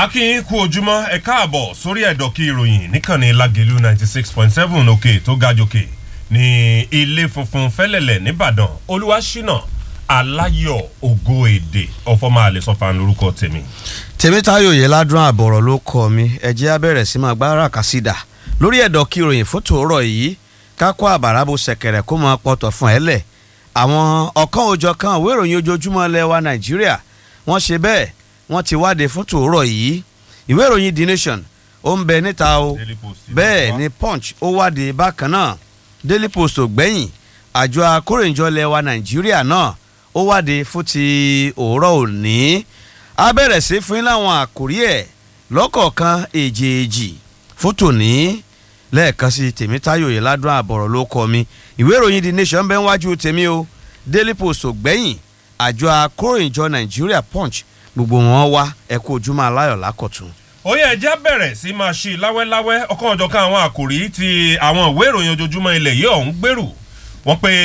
akínyìn kú ojúmọ́ ẹ káàbọ̀ sórí ẹ̀dọ̀kí ìròyìn níkànnì lágẹ̀lú ninety six point seven òkè tó ga jòkè ní ilé funfun fẹ́lẹ̀lẹ̀ nìbàdàn olúwaṣínà aláyọ̀ ògo èdè ọ̀fọ̀mọ́ àlẹ́sọ̀fà lórúkọ tèmi. tèmítáyò yìí ládùn àbọ̀rọ̀ ló kọ́ mi ẹ̀jẹ̀ abẹ́rẹ́ sí máa gbára kàsídà lórí ẹ̀dọ̀kí ìròyìn fún tòórọ̀ yìí kákó àbàrà bó ṣẹ̀kẹ̀rẹ̀ kó máa pọ̀tọ̀ fún ẹ lẹ̀ àwọn ọ̀kan òjọ̀ kan ìwé ìròyìn ojoojúmọ́ lẹ́wà nàìjíríà wọ́n ṣe bẹ́ẹ̀ wọ́n ti wáde fún tòórọ̀ yìí ìwé ìròyìn the nation ó ń bẹ níta o Daily Post ti bẹ́ẹ̀ wá. ni punch ó wáde bákan náà daily post ò gbẹ̀yìn àjọ akórèǹjọ lẹ́wà nàìjíríà náà ó wáde fún ti òórọ̀ òní a bẹ̀rẹ̀ sí fún yín láwọn àkórí ẹ̀ lọ́kọ̀ọ̀kan èjèèjì fún tòní lẹ́ẹ̀kan sí tèmítáyò yìí ládùn àbọ̀rọ̀ ló kọ mi ìwé ìròyìn the nation bẹ́ẹ̀ wájú tèmi o daily post ò gbẹ̀yìn àjọ akóròyìnjọ nàìjíríà punch gbogbo wọn wá ẹ kú ojúmọ́ aláyọ̀ lákọ̀tún. ó yẹ ẹjẹ́ bẹ̀rẹ̀ sí máa ṣí láwẹ́láwẹ́ ọkàn ọ̀jọ̀kan àwọn àkòrí ti àwọn ìwé ìròyìn ojoojúmọ́ ilẹ̀ yìí ọ̀hún gbèrú wọ́n pe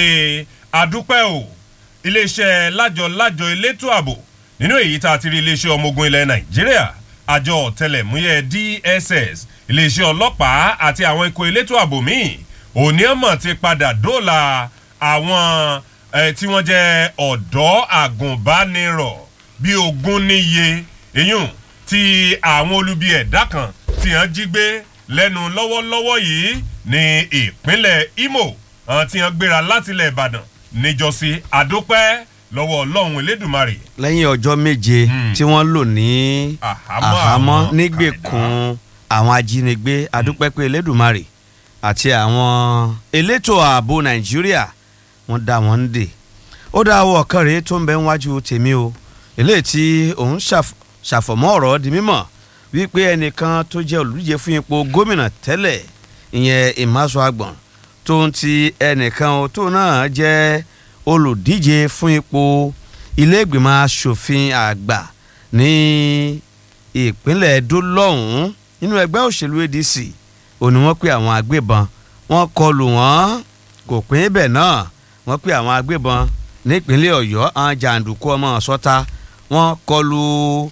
adúpẹ́ o iléeṣẹ́ lájọ lájọ elétò ààbò nínú èyí tá a ti rí iléeṣẹ́ ọmọ ogun ilẹ̀ nàìjíríà àjọ ọ̀tẹlẹ̀múyẹ́ dss iléeṣẹ́ ọlọ́pàá àti àwọn ikọ̀ elétò ààbò míì òní ọmọ ti padà dóòlà àwọn eh, tí wọ́n jẹ́ ọ̀dọ́ àgùnbánirọ̀ bíi ogún níye eyín tí àwọn olubi ẹ̀dá kan tí wọ́n jí gbé lẹ́nu lọ́wọ́lọ́wọ́ yìí ní ìpínlẹ̀ imo àwọn tí wọ́n gbéra látilẹ̀ ìbàdàn níjọ́sí àdópẹ́ lọ́wọ́ ọlọ́run elédùnmarè lẹ́yìn ọjọ́ méje Hmm. tí wọ́n lò ní Àhámọ́ àhámọ́ àwọn nígbèkùn àwọn ajínigbé adúpẹ́pẹ́ elédùnmarè àti àwọn elétò ààbò nàìjíríà wọ́n dá wọn ń dè ó dá owó ọ̀kan rèé tó ń bẹ níwájú tèmi o eléyìí tí òun ṣàf- ṣàfọ̀mọ́ ọ̀rọ̀ di mímọ̀ wípé ẹnìkan tó jẹ́ olùdíje fún ipò gómìnà tẹ́lẹ̀ ìyẹn ìmáṣọ àgbọ̀n tó ń ti ẹnìkan o tó náà jẹ́ olùdíje fún ipò ilé ìgbìmọ̀ asòfin àgbà ní ìpínlẹ̀ Edo lọ́hùn-ún nínú ẹgbẹ́ òṣèlú ADC ò ní wọ́n pé àwọn agbébọn wọ́n kọlù wọ́n kò pín ibẹ̀ náà wọ́n pé àwọn agbébọn nípínlẹ̀ Ọ̀yọ́ àwọn jàǹdùkú ọmọ sọ́ta wọ́n kọlù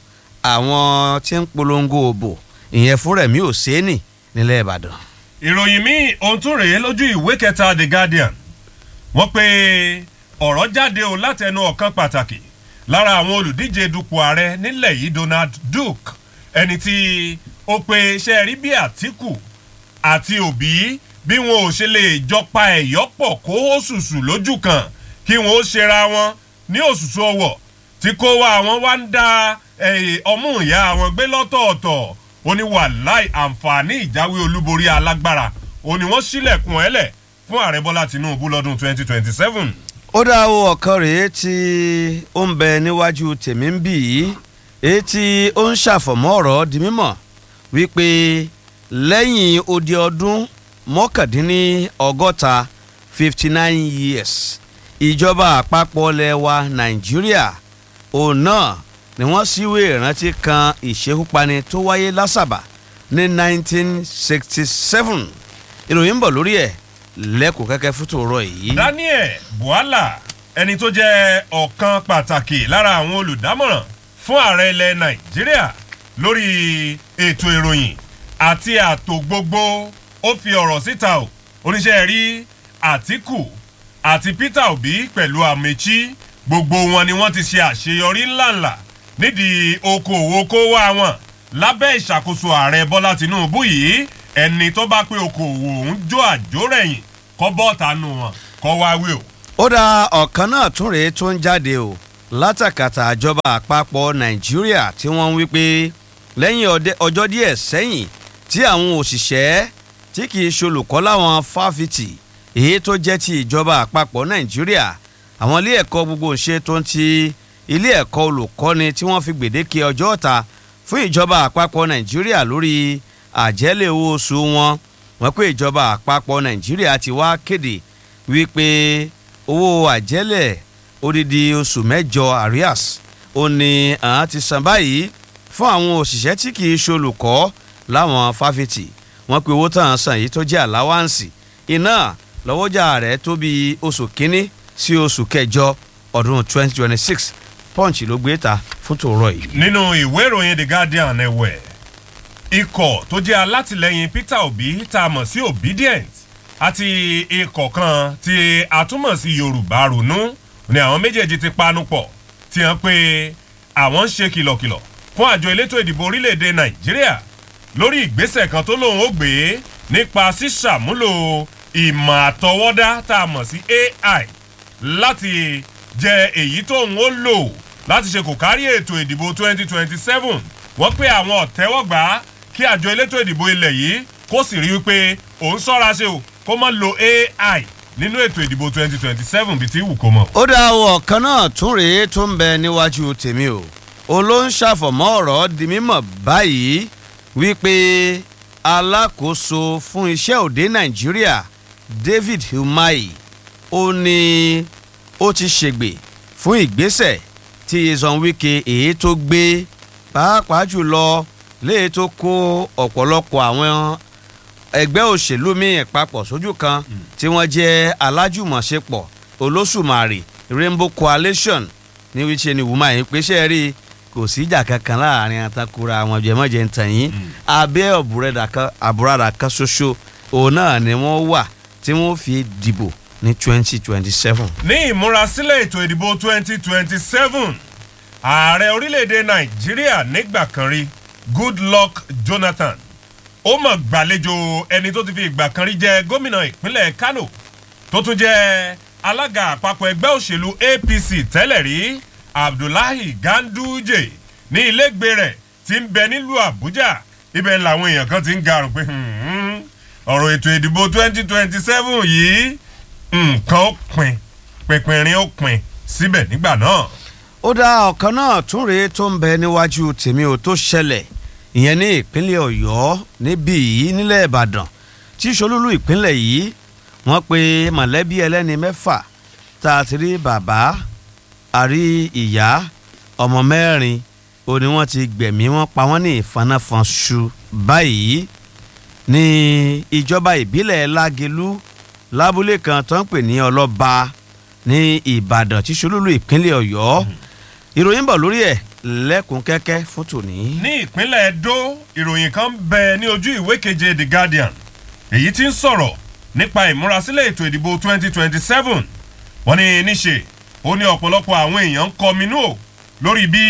àwọn tí ń polongo òbò ìyẹn fún Rẹ̀mí Òsénì nílẹ̀ Ìbàdàn. ìròyìn míì ohun tún rèé lójú ìwé kẹta the guardian wọ́n pe ọ̀rọ̀ jáde o látẹnu ọ̀kan pàtàkì lára àwọn olùdíje dupò ààrẹ nílẹ̀ yìí donald duke ẹni tí ó pe iṣẹ́ rí bí àtìkù àti òbí bí wọn ò ṣe lè jọpa ẹ̀yọ́ pọ̀ kó òṣùṣù lójú kan kí wọn ó ṣera wọn ní òṣùṣù ọwọ̀ tí kó wa àwọn wá ń da eh, ọmú ìyá àwọn gbé lọ́tọ̀ọ̀tọ̀ ó ní wàláì àǹfààní ìjáwé olúborí alágbára ó ní wọ́n sílẹ̀kùn ẹ̀lẹ̀ fún ààrẹ bọ́lá tinubu lọ́dún 2027. ó dá owó ọ̀kan rèé tí ó ń bẹ níwájú tèmi ń bì yìí èyí tí ó ń ṣàfọ̀mọ́ ọ̀rọ̀ di mímọ̀ wípé lẹ́yìn odi ọdún mọ́kàndínlọ́gọ́ta fifty nine years ìjọba àpapọ̀ lẹ́wà nàìjíríà òun náà ni wọ́n síwé ìrántí kan ìṣekúpani tó wáyé lásàbà ní nineteen sixty seven ìròyìn ń bọ̀ lórí ẹ̀ lẹ́kùn kẹ́kẹ́ fún tòrọ yìí. daniel buhala ẹni tó jẹ́ ọ̀kan pàtàkì lára àwọn olùdámọ̀ràn fún ààrẹ ilẹ̀ nàìjíríà lórí ètò ìròyìn àti ààtò gbogbo ó fi ọ̀rọ̀ síta o oníṣẹ́ rí àtìkù àti peter obi pẹ̀lú amechi gbogbo wọn ni wọ́n ti ṣe àṣeyọrí ńláńlá nídìí okòwò kówó àwọn lábẹ́ ìṣàkóso ààrẹ bọ́lá tinubu yìí ẹni tó bá pé okòwò òun jó àjórẹ̀yìn kọ́ bọ́ọ̀tà nù wọn kọ́ wá wí o. ó dá ọ̀kan náà tún rèé tó ń jáde o látàkàtà àjọba àpapọ̀ nàìjíríà tí wọ́n ń wí pé lẹ́yìn ọdẹ- ọjọ́ díẹ̀ sẹ́yìn tí àwọn òṣìṣẹ́ tí kì í ṣolùkọ́ láwọn fáfitì èyí tó jẹ́ ti ìjọba àpapọ̀ nàìjíríà àwọn ilé ẹ̀kọ́ gbogbo ṣe tó ń ti ilé ẹ̀kọ́ olùkọ́ni tí wọ́n fi gbèdéke ọjọ́ ọ̀ta fún ìjọba àpapọ̀ nàìjíríà lórí àjẹ́lẹ̀ owó oṣù wọn wọ́n pé ìjọba àpapọ̀ nàìjíríà ti wá kéde wípé owó àjẹ́lẹ̀ odidi oṣù mẹ́jọ arias ó ní àwọn ti san báyìí fún àwọn òṣìṣẹ́ tí kì í ṣolùkọ́ láwọn fáfitì wọ́n pe owó tàn án san yìí tó jẹ́ àláwáǹsì iná lọ́wọ́jà rẹ̀ tó bí oṣù kínní sí oṣù kẹjọ ọdún 2026 punch ló gbé ta fún tòrọ yìí. nínú ìwé ìròyìn the guardian ẹ̀wẹ̀ ikọ̀ tó jẹ́ alátìlẹyìn peter obi tá a mọ̀ sí obedient àti ikọ̀ kan tí a túmọ̀ sí yorùbá ronú ni àwọn méjèèjì ti panu pọ̀ tí wọ́n pe àwọn ń ṣe kìlọ̀kìlọ̀ fún àjọ elétò ìdìbò orílẹ̀-èdè nàìjíríà lórí ìgbésẹ̀ kan tó lóun ó gbé nípa ṣíṣàmúlò ìmọ̀ àtọwọ́dá tá a mọ̀ sí ai láti jẹ èyí tóun ó lò láti ṣe kò kárí ètò ìdìbò 2027 wọ́n pé àwọn ọ̀tẹ́wọ́gbà kí àjọ elétò ìdìbò ilẹ̀ yìí kó sì rí wípé òun sọ́ra ṣe o kó má lo ai nínú ètò ìdìbò 2027 bíi tí wù kó mọ̀. ó dá o ọ̀kan náà tún rèé tó ń bẹ níwájú tèmi o òun ló ń ṣàfọ̀mọ́ ọ̀rọ̀ di mímọ̀ báyìí wípé alákòóso fún iṣẹ́ òde nàìjíríà david umahi ó ní ó ti ṣègbè fún ìgbésẹ̀ tí yezon wike èyí tó gbé pàápàá jùlọ léyìí tó kó ọ̀pọ̀lọpọ̀ àwọn ẹgbẹ́ òṣèlú míì papọ̀ sójú kan tí wọ́n jẹ́ alájùmọ̀ṣepọ̀ olóṣùmàrè rainbow coalition ní wíṣẹ́ ni wùmá yìí pé ṣe rí kò sí ìjà kankan láàrin àtakùrà àwọn jẹmọ́jẹ ntàn yín abẹ́ àbúradà kan ṣoṣo òun náà ni wọ́n wà tí wọ́n fi dìbò ní twenty twenty seven. ní ìmúrasílẹ̀ ètò ìdìbò 2027 ààrẹ orílẹ̀-èdè nàìjíríà nígbà kan rí goodluck jonathan ó mọ̀ gbàlejò ẹni tó ti fi ìgbà kan rí jẹ́ gómìnà ìpínlẹ̀ kano tó tún jẹ́ alága àpapọ̀ ẹgbẹ́ òṣèlú apc tẹ́lẹ̀ rí abdullahi ganduje ní ilégbè rẹ̀ tí ń bẹ nílùú àbújá ibẹ̀ làwọn èèyàn kan ti ń garùn pé ọ̀rọ̀ ètò ìdìbò 2027 yìí nǹkan ó pin pínpínrín ó pin síbẹ̀ nígbà náà. ó dá ọ̀kan náà tún rèé tó ń bẹ níwájú tèmi ò tó ṣẹlẹ̀ ìyẹn ní ìpínlẹ̀ ọ̀yọ́ níbí yìí nílẹ̀ ìbàdàn tí solúlú ìpínlẹ̀ yìí wọ́n pe mọ̀lẹ́bí ẹlẹ́ni mẹ́fà tá a ti rí bàbá àrí ìyá ọmọ mẹ́rin ó ní wọ́n ti gbẹ̀mí wọ́n pa wọ́n ní ìfanáfanṣu báyìí ní ìjọba ìbílẹ̀ lágelú lábúlé kan tó ń pè ní ọlọ́ba ní ìbàdàn tí solúlú ìpínlẹ̀ ọ̀yọ́ ìròyìn bọ̀ lórí ẹ̀ lẹ́kùn kẹ́kẹ́ fún tòní. ní ìpínlẹ̀ edo ìròyìn kan bẹ ní ojú ìwé keje the guardian èyí tí ń sọ̀rọ̀ nípa ìmúrasílẹ̀ ètò ìdìbò 2027 wọ́n ní níṣe ó ní ọ̀pọ̀lọpọ̀ àwọn èèyàn ń kọminú o lórí bí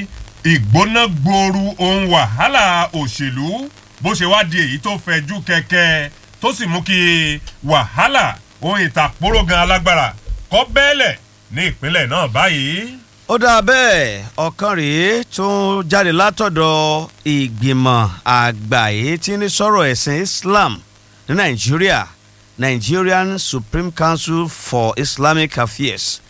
ìgbóná gbooru ohun wàhálà òṣèlú bó ṣe wá di èyí tó fẹjú kẹ̀kẹ́ tó sì mú kí wàhálà ohun ìtàkùrọ̀ gan alágbára kọ́ bẹ́ẹ̀lẹ̀ ní ìpínlẹ̀ náà báyìí ó dáa bẹ́ẹ̀ ọ̀kan rèé tó jáde látọ̀dọ̀ ìgbìmọ̀ àgbà èyí tí ní sọ̀rọ̀ ẹ̀sìn islam ní nàìjíríà nigerian supreme council for islamic affairs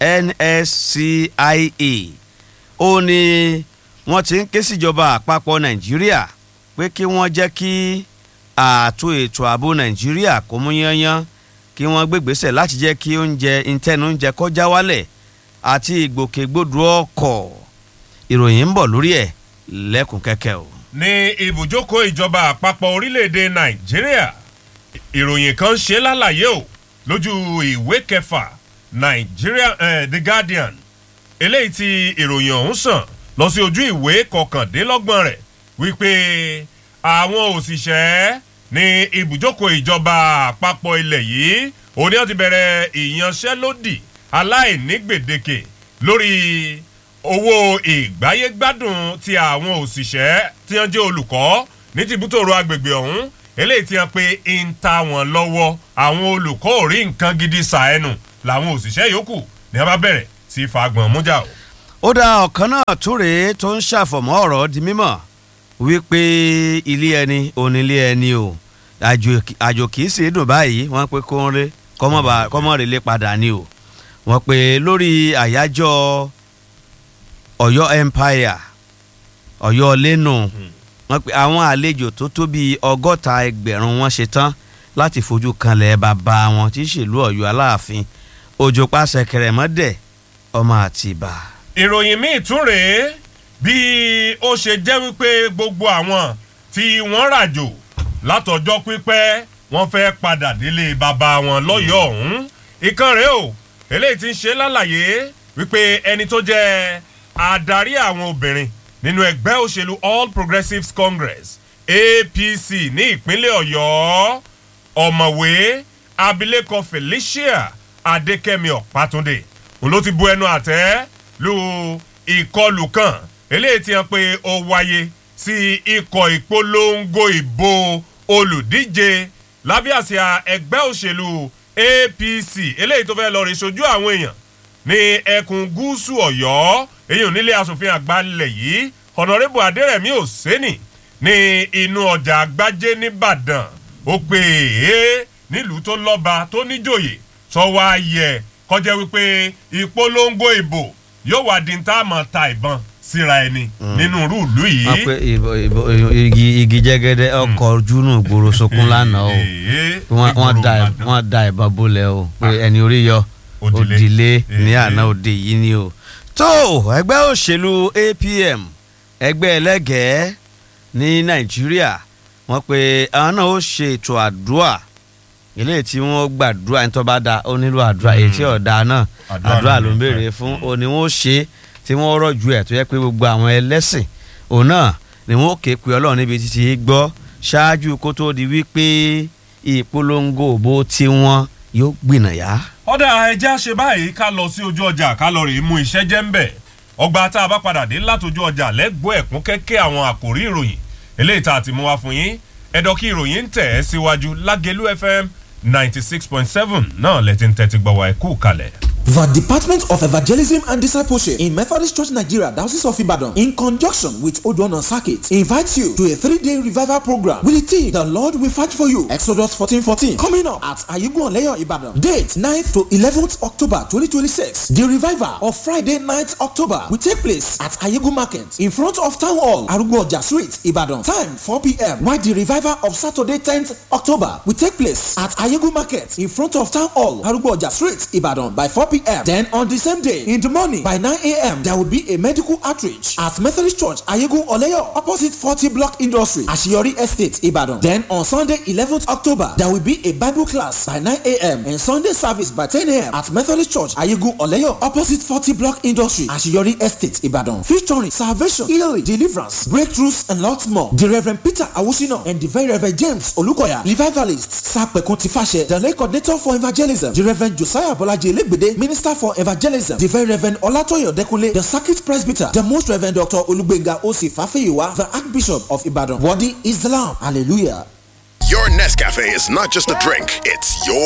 nscia ó ní wọ́n ti ń ké síjọba àpapọ̀ nàìjíríà pé kí wọ́n jẹ́ kí ààtò ètò ààbò nàìjíríà kó mú yányán kí wọ́n gbégbèsè láti jẹ́ kí oúnjẹ ìtẹ́nu oúnjẹ kọjá wálẹ̀ àti ìgbòkègbodò ọkọ̀ ìròyìn ń bọ̀ lórí ẹ̀ lẹ́kùn kẹ́kẹ́ o. ní ibùjókòó ìjọba àpapọ̀ orílẹ̀-èdè nàìjíríà ìròyìn kan ṣe lálàyé o lójú ìwé kẹfà nigeria eh, the guardian eléyìí tí ìròyìn ọ̀hún sàn lọ sí ojú ìwé kọkàndínlọ́gbọ̀n rẹ̀ wípé àwọn òṣìṣẹ́ ní ibùjókòó ìjọba àpapọ̀ ilẹ̀ yìí òní wọn ti bẹ̀rẹ̀ ìyanṣẹ́lódì aláìní gbèdéke lórí owó ìgbáyégbádùn ti àwọn òṣìṣẹ́ tí wọ́n jẹ́ olùkọ́ ní tìbútòrò agbègbè ọ̀hún eléyìí tí wọ́n pe ń ta wọ́n lọ́wọ́ àwọn olùkọ́ ò rí nǹkan gidi sàẹ́nu làwọn òṣìṣẹ́ yòókù ní wọ́n bá bẹ̀rẹ̀ sí fagbọ̀n mújà o. ó dá ọ̀kan náà tún rèé tó ń ṣàfọ̀mọ́ ọ̀rọ̀ di mímọ̀ wípé ilé ẹni onílé ẹni o àjò kìí sì dùn báyìí wọ́n pe kó ń ré kọ́mọ́rẹ́lé padà ni o wọ́n pe lórí àyájọ́ ọ̀yọ́ empire ọ̀yọ́ lẹ́nu wọ́n pe àwọn àlejò tó tó bíi ọgọ́ta ẹgbẹ̀rún wọn ṣe tán láti fojú kanlẹ̀ bàbá wọn tí í ṣèlú ọ̀yọ́ aláàfin òjò pàṣẹ kẹrẹ̀mọ́dẹ̀ ọmọ àtìbà. ìròyìn míì tún rèé bí ó ṣe jẹ́ wípé gbogbo àwọn tí wọ́n ràjò látọjọ́ pípẹ́ wọ́n fẹ́ padà délé bàbá wọn lọ́yọ̀ọ́ ọ̀hún ìkan rèé o eléyìí ti ń ṣe lálàyé wípé ẹni tó jẹ́ adarí àwọn obìnrin nínú ẹgbẹ́ òṣèlú all progressives congress apc ní ìpínlẹ̀ ọ̀yọ́ ọ̀mọ̀wé abilékọ felicia adékẹ́mi ọ̀pátúndé òun ló ti bu ẹnu àtẹ́ lu ìkọlù kan eléyìí ti hàn pé ó wáyé sí ikọ̀ ìpolongo ìbò olùdíje lábẹ́ àsíá ẹgbẹ́ òṣèlú apc eléyìí tó fẹ́ lọ rí sojú àwọn èèyàn ní ẹkùn gúúsù ọ̀yọ́ èyí ò nílé asòfin àgbà ńlẹ̀ yìí ọ̀nàrẹ́bù adẹ́rẹ̀mí òsínì ní inú ọjà àgbájé nìbàdàn ó pè é nílùú tó lọ́ba tó níjòyè sọ wá yẹ kọjá wípé ìpolongo ìbò yóò wá di tá a mọ̀ ta ìbọn síra ẹni nínú rúùlù yìí. wọ́n pe ìbò- ìbò- igi igi jẹ́gẹ́dẹ́ ọkọ̀ ojúnú ìgboro sokun lánàá o Èé, wọ́n wọ́n da ìgboro wọ́n da ìbọn bolẹ̀ o pé ẹni orí yọ Òdìlé. òdìlé ní Èé. àná òde yìí ni o. tó ẹgbẹ́ òṣèlú apm ẹgbẹ́ ẹlẹ́gẹ̀ẹ́ ní nàìjíríà wọ́n pe àwọn náà ó ṣe ètò àdúrà eléyìí tí wọ́n gbàdúrà ẹni tó bá da ó nílò àdúrà èyí tí ọ̀dà náà Àdúrà àdúrà ló ló ń ń béèrè fẹ́. fún òní wọn ó ṣe é tí wọ́n rọ̀jù ẹ̀ tó yẹ pé gbogbo àwọn ẹlẹ́sìn òun náà ni wọ́n ó ké pe ọlọ́run níbi títí gbọ́ ṣáájú kó tó di wípé ìpolongo òbó tiwọn yóò gbìnàyà. ọ̀dà ẹja ṣe báyìí ká lọ sí ojú ọjà ká lọ rèé mú iṣẹ́ jẹ́ ń bẹ̀ ọgbà tá a bá padà dé látọjú ọjà lẹ́gbọ́ ẹ̀kún kẹ́kẹ́ àwọn àkòrí ìròyìn eléyìí tá a ti mú wá fún yín ẹ̀dọ̀ kí ìròyìn ń tẹ̀ ẹ́ síwájú lágẹ̀lú fm ninety six point seven náà lẹ́tí ń tẹ́tí gbọ́ wa ẹ̀kú kalẹ̀. The Department of Evangelism and Discipleship in Methodist Church Nigeria, Diocese of Ibadan, in conjunction with Odoana Circuit, invites you to a three-day revival program with the theme "The Lord Will Fight for You." Exodus 14:14, coming up at Ayugun Oleyo, Ibadan. Date 9th to 11th October 2026. The revival of Friday 9th October will take place at Ayugun Market in front of Town Hall, Arugbo Ọjà Street, Ibadan. Time 4 p.m. While the revival of Saturday 10th October will take place at Ayugun Market in front of Town Hall, Arugbo Ọjà Street, Ibadan by 4 p.m. Then on the same day in the morning by 9 a.m. there will be a medical outreach at Methodist Church Ayegu Oleyo opposite 40 Block Industry Ashiyori Estate Ibadan. Then on Sunday 11th October there will be a Bible class by 9 a.m. and Sunday service by 10 a.m. at Methodist Church Ayegu Oleyo opposite 40 Block Industry Ashiyori Estate Ibadan. Featuring salvation, healing, deliverance, breakthroughs and lots more. The Reverend Peter Awusino and the very Reverend James Olukoya, revivalists, Sapekun Tifashe, the late coordinator for evangelism, the Reverend Josiah Bolaji Elegbede, minister for evangelism, the very Reverend Olatoyo Dekule, the circuit presbyter, the most Reverend Dr. Olugbenga Osi Fafeyiwa, the Archbishop of Ibadan. Worthy is the Lamb. Hallelujah. Your Nescafe is not just a drink, it's your